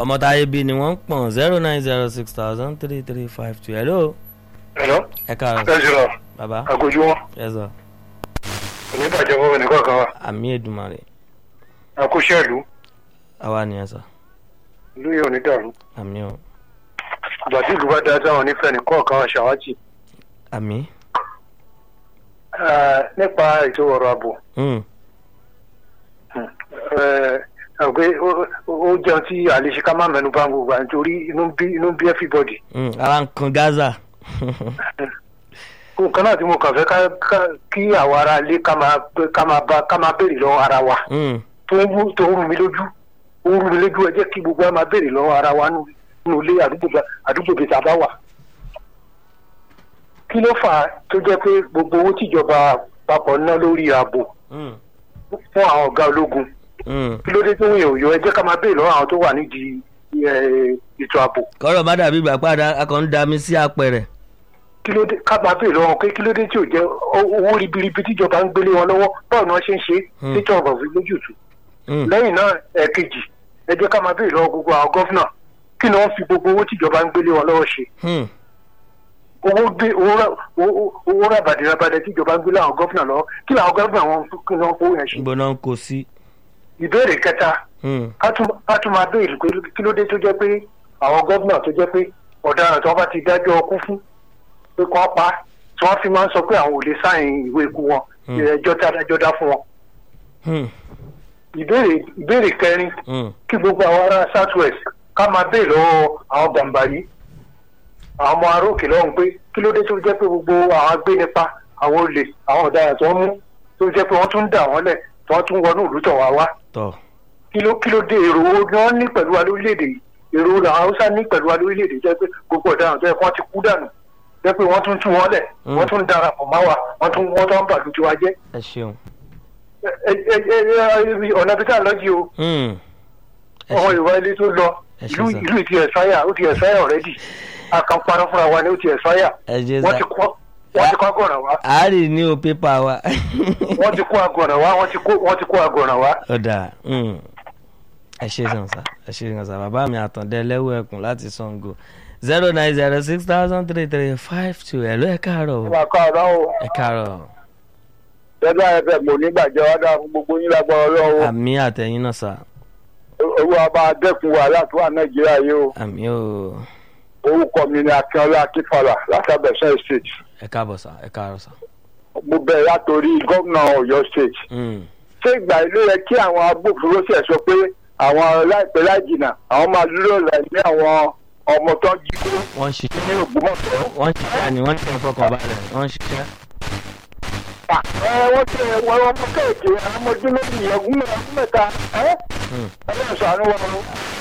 ọmọ táyé bí ni wọ́n ń pọ̀n zero nine zero six thousand three three five two hello Hello. ẹ káàárọ̀ ẹ jùlọ bàbá àgójú wọn ẹ sọ oníbàjẹ́ fún ẹnì kọ̀ọ̀kan wa àmì èdùmàrè àkóṣẹ́lú àwa nìyẹn sọ ìlú yìí ò ní dàrú àmì o ìgbà tí ìlú bá dá sáwọn onífẹ́ ní kọ̀ọ̀kan wa ṣàwátì àmì Eh, nípa ètò ọ̀rọ̀ ààbò hmm, eh, àgbẹ̀ ó- ó jẹun tí àlèṣe ká má mẹ́nu bá ń gbogbo à nítorí inú ń bí inú ń bí everybody hmm, ara ń kan gaza nǹkan náà tí mo kàn fẹ́ ká- ká- kí àwọn ará ilé ká máa ká máa bá ká máa béèrè lọ́wọ́ ara wa Hmm, tó ń wú- tó ń rú mi lójú ó ń rú mi lójú ẹ jẹ́ kí gbogbo wa máa béèrè lọ́wọ́ ara wa nínú nínú ilé àdúgbò bá- àdúgbò bíi tá a bá wà. kí ló fà á tó jẹ́ pé gbogbo owó tíjọba papọ̀ ná lórí ààbò hmm, fún àwọn ọ̀gá ológun hmm. kí ló dé tó ń yàn òyò ẹ jẹ́ ká máa béèrè lọ́wọ́ àwọn tó wà nídìí eh, ètò ààbò kọ́rọ̀ má dàbí ìgbà padà akọ̀ ń da mi sí apẹ̀rẹ̀ kí ló dé ká máa béèrè lọ́wọ́ wọn pé kí ló dé tí ò jẹ́ ó- owó ribiribi tíjọba ń gbélé wọn lọ́wọ́ báwo ni wọ́n ṣe ń ṣe Hmm. tíjọba òfin lójútùú Hmm, lẹ́yìn náà ẹ̀ẹ̀kejì ẹ jẹ́ ká máa béèrè lọ́wọ́ gbogbo àwọn gọ́fìnà kí ni wọ́n fi gbogbo owó tíjọba ń gbélé wọn lọ́wọ́ ṣe hmm, owó gbé owó rà- owó- owó ràbàdìràbàdà tíjọba ń gbélé àwọn gọ́fìnà lọ́wọ́ kí ni àwọn gọ́fìnà wọn kí ni wọ́n fowó yẹn ṣe. níbo náà ń kó sí ìbéèrè kẹta Hmm, ká tún ká tún máa béèrè pé kí ló dé tó jẹ́ pé àwọn gọ́fìnà tó jẹ́ pé ọ̀daràn tí wọ́n bá ti dájọ́ ọkú fún pé kí wọ́n pa á, tí wọ́n fi máa ń sọ pé àwọn ò lè sáìn ìwé ikú wọn Hmm. ẹjọ́ tí adájọ́ dá fún wọn. hmm, ìbéèrè ìbéèrè kẹrin hmm, kí gbogbo àwọn ará south west ká máa béèrè lọ́wọ́ àwọn bàǹbàrí àwọn ọmọ ará òkè lọ́hùn pé kí ló dé tó jẹ́ pé gbogbo àwọn agbénipa àwọn olè àwọn ọ̀daràn tó ń mú tó jẹ́ pé wọ́n tún ń dà wọ́n lẹ̀ tí wọ́n tún wọnú ìlú tọ̀ wá wá tọ̀ kí ló kí ló dé èrò wo ni wọ́n ní pẹ̀lú wa lórílẹ̀‐èdè yìí èrò wo làwọn haúsá ní pẹ̀lú wa lórílẹ̀‐èdè jẹ́ pé gbogbo ọ̀daràn tó yẹ kí wọ́n ti kú dànù jẹ́ pé wọ́n tún tú wọn lẹ̀ Mm. wọ́n tún darapọ̀ má wa wọ́n tún wọ́n tún bàlù tiwa jẹ́ ẹ ṣeun ẹ- ẹ- ẹ- ẹ- ọ̀nà bí tá a lọ jí o Hmm, ẹ ọmọ ṣe- ìwà ilé tó lọ Ẹ ṣe ìlú sá. ìlú ti ẹ̀sáyà ó ti ẹ̀sáyà ọ̀rẹ́dì àkànparọ́ fúnra wa ni ó ti ẹ̀sáyà ẹ jẹ́ wọ́n sá ti kọ́ wọ́n ti kọ́ àgọ̀ràn wá àárì ní o pépà wa wọ́n ti kó àgọ̀ràn wá wọ́n ti kó wọ́n ti kó àgọ̀ràn wá. ọ̀dà hmm, ẹ ṣe sàn sá ẹ ṣe sàn sá bàbá mi àtàndẹ lẹ́wọ̀ ẹkùn láti Ṣàngó zero nine zero six thousand three three five two ẹ̀ ló ẹ̀ káàárọ̀ o wà á kọ́ ọ̀rọ̀ o ẹ̀ káàárọ̀ tẹ́lá ẹ̀fẹ̀ mò nígbàjẹ́ wá dáa fún gbogbo yín lágbára ọlọ́wọ́ àmì àtẹ̀yìn náà sá owó abá dẹ́kun wàhálà tó wà nàìjíríà yìí o àmì o orúkọ mi ni akínọlá akínfàlà látàbẹ̀sẹ̀ state ẹ káàbọ̀ sá ẹ káàárọ̀ sá. mo bẹ̀rẹ̀ látòrí gómìnà ọ̀yọ́ state Hmm, ṣé ìgbà ilé yẹ kí àwọn agbófinró ṣẹ̀ sọ pé àwọn láìpẹ́ láì jìnnà àwọn máa dúró lẹ́yìn àwọn ọmọ tó ń jí kó wọ́n ń ṣiṣẹ́ ní ògbómọ̀ṣọ́. wọ́n ń ṣiṣẹ́ ni wọ́n ń ṣe fọkànbalẹ̀ wọ́n ń ṣiṣẹ́. ẹ wọ́n ti ẹ̀ wọ́n ọmọ kéèké àwọn ọmọ ọdún méjì ọdún mẹ́ta ẹ́ Hmm, ọlọ́run ṣàánú wọn o.